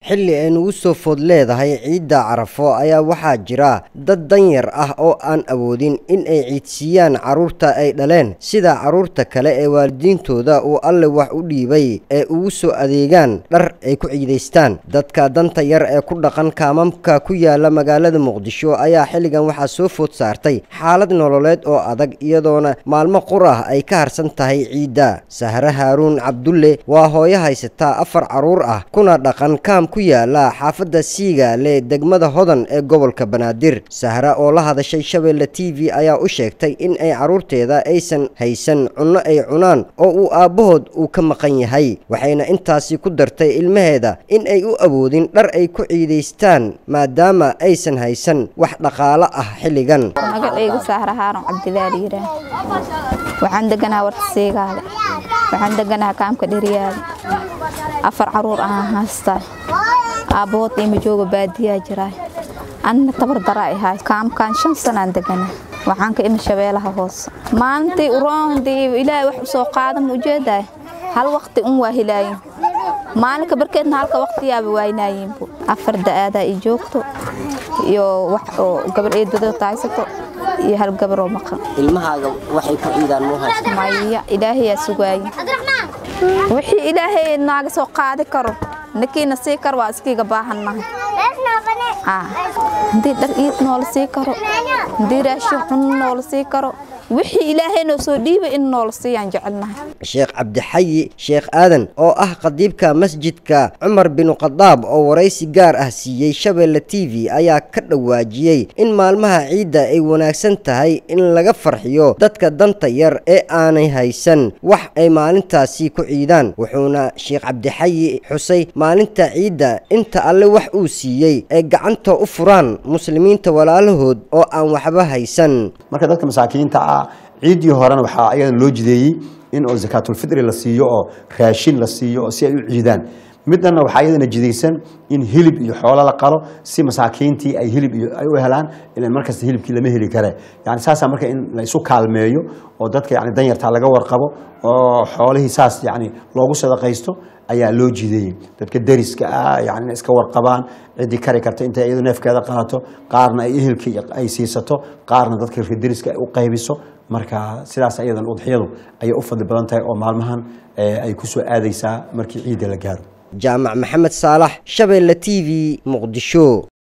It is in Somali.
xilli ay nugu soo food leedahay ciidda carafo ayaa waxaa jira dad danyar ah oo aan awoodin in ay ciidsiiyaan carruurta ay dhaleen sida carruurta kale ee waalidiintooda uu alle wax u dhiibay ee ugu soo adeegaan dhar ay ku ciidaystaan dadka danta yar ee ku dhaqan kaamamka ku yaala magaalada muqdisho ayaa xilligan waxaa soo food saartay xaalad nololeed oo adag iyadoona maalmo qur ah ay ka harsan tahay ciidda sahre haaruun cabdulle waa hooyo haysataa afar carruur ah kuna dhaqan kaam ku yaala xaafadda siigaale degmada hodan ee gobolka banaadir sahre oo la hadashay shabeelle t v ayaa u sheegtay in ay carruurteeda aysan haysan cunno ay cunaan oo uu aabbahood uu ka maqan yahay waxayna intaasi ku dartay ilmaheeda in ay u awoodin dhar ay ku ciidaystaan maadaama aysan haysan wax dhaqaalo ah xilligan magacaygu sahra haaron cabdilaal yiraa waxaan deganaha warta siigaale waxaan deganaha kaamka dheriyaale afar caruur ahaan haystaa aabbahood ima jooga baadiyaa jiraa anna tabar daraa ahaay kaamkaan shan sanaan deganaa waxaan ka imi shabeelaha hoose maalintii uroondii ilaahay wax usoo qaada ma ujeedaay hal waqti un waa helaayin maalinka barkeedna halka waqtiyaaba waaynaayeenbu afar da-aadaa i joogto iyo wax oo gabar eedadoo taaysato iyo hal gabaroo maqan ilmahaaga waxay ku ciidaan muu haysta maya ilaahayaa sugaaye wixii ilaahay naaga soo qaadi karo ninkiina sii karo waa iskiiga baahannahay haddii dhar iid noola sii karo haddii raashin cunno noola sii karo wixii ilaahay noo soo dhiibay in noola siiyaan jecelnahay sheekh cabdixayi sheekh aadan oo ah qadiibka masjidka cumar binu khadaab oo waraysi gaar ah siiyey shabeelle t v ayaa ka dhawaajiyey in maalmaha ciidda ay wanaagsan tahay in laga farxiyo dadka danta yar ee aanay haysan wax ay maalintaasi ku ciidaan wuxuuna sheekh cabdixayi xusay maalinta ciidda inta alle wax uu siiyey ay gacanta u furaan muslimiinta walaalahood oo aan waxba haysan marka dadka masaakiinta ah ciiddii horena waxaa ayadan loo jideeyey in oo zakaatulfitri la siiyo oo raashin la siiyo oo si ay u ciidaan midana waxaa iyadana jidaysan in hilib iyo xoolo la qalo si masaakiintii ay hilib iyo ay u helaan ilan markasta hilibkii lama heli kare yani saasaa marka in la isu kaalmeeyo oo dadka yani danyartaa laga warqabo oo xoolihii saas yani loogu sadaqaysto ayaa loo jideeyey dadka dariska ah yani inay iska warqabaan ciddii kari karta intay iyadu neefkeeda qaato qaarna ay ehelkii ay siisato qaarna dadka dariska ay u qaybiso marka sidaas iyadan udxiyadu ayay u fadli badan tahay oo maalmahan ay ku soo aadaysaa markii ciidda la gaaro jaamac maxamed saalax shabeelle t v muqdisho